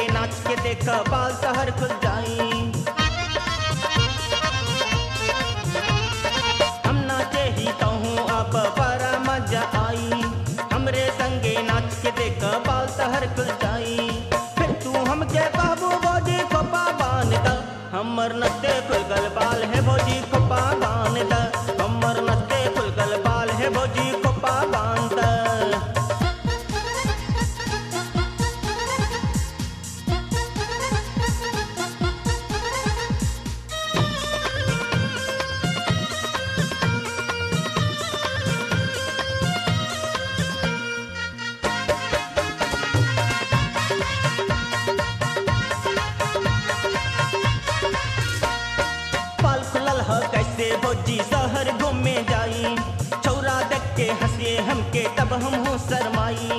संगे नाच के देख बाल सहर खुल जाई हम नाचे ही तो हूँ अब बड़ा मजा आई हमरे संगे नाच के देख बाल सहर खुल जाई फिर तू हमके कहबू बोजी खोपा बांध द हमर नस्ते खुल गल बाल है बोजी खोपा बांध द हमर नस्ते खुल गल बाल है बोजी खोपा बांध द पाल खुलल ह कैसे भौजी शहर घूमे जाई छौरा देख के हंसे हमके तब हम हो शरमाई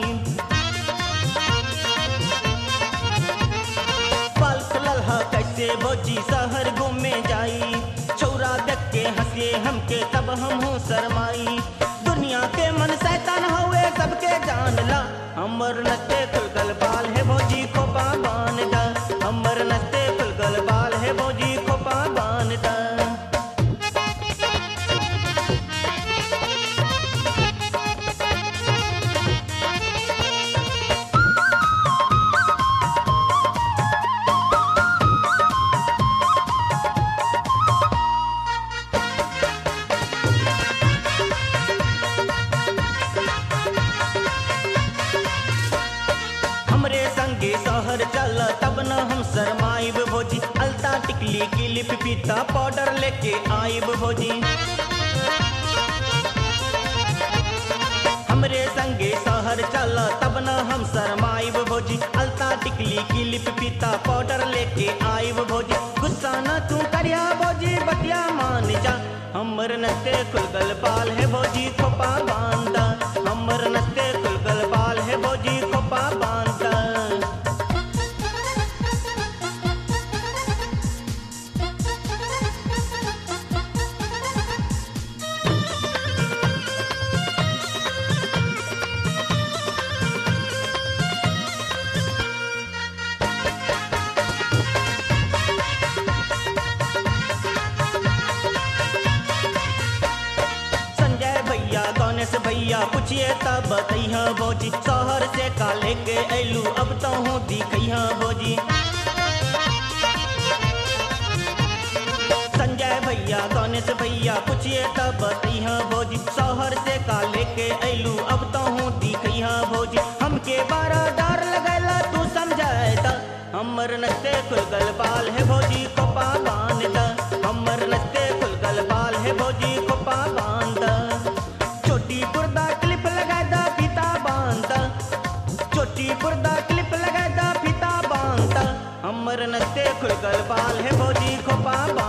पाल खुलल ह कैसे भौजी शहर घूमे जाई छौरा देख के हंसे हमके तब हम हो शरमाई दुनिया के मन शैतान हवे सबके जान ला हमर नस्ते खुलगल बाल है भौजी खोपा बान दा हमर नस्ते खुलगल बाल है भौजी खोपा बान दा हमरे संगे शहर चल तब न हम शरमाइब भोजी अलता टिकली क्लिप पीता पाउडर लेके आइब भोजी हमरे संगे शहर चल तब न हम शरमाइब भोजी अलता टिकली क्लिप पीता पाउडर लेके आइब भोजी गुस्सा न तू करिया भोजी बतिया मान जा हमर नस्ते खुलगल बाल है भोजी खोपा बांधा हमर नस्ते खुलगल बाल है भोजी खोपा बांधा संजय भैया गणेश भैया पूछिए तब बतैहा भोजी शहर से का लेके ऐलू अब तो हूँ दिखैहा भोजी संजय भैया गणेश भैया पूछिए तब बतैहा भोजी शहर से का लेके ऐलू अब तो हूँ दिखैहा भोजी हमके बारा डर लगैला तू समझाए त हमर नस्ते खुलगल बाल है भोजी खोपा बांध द हमर नस्ते खुलगल बाल है भोजी खोपा बांध द छोटी बुर्दा क्लिप लगा द फीता बांध द छोटी बुर्दा क्लिप लगा द फीता बांध द हमर नस्ते खुलगल बाल है भोजी खोपा बांध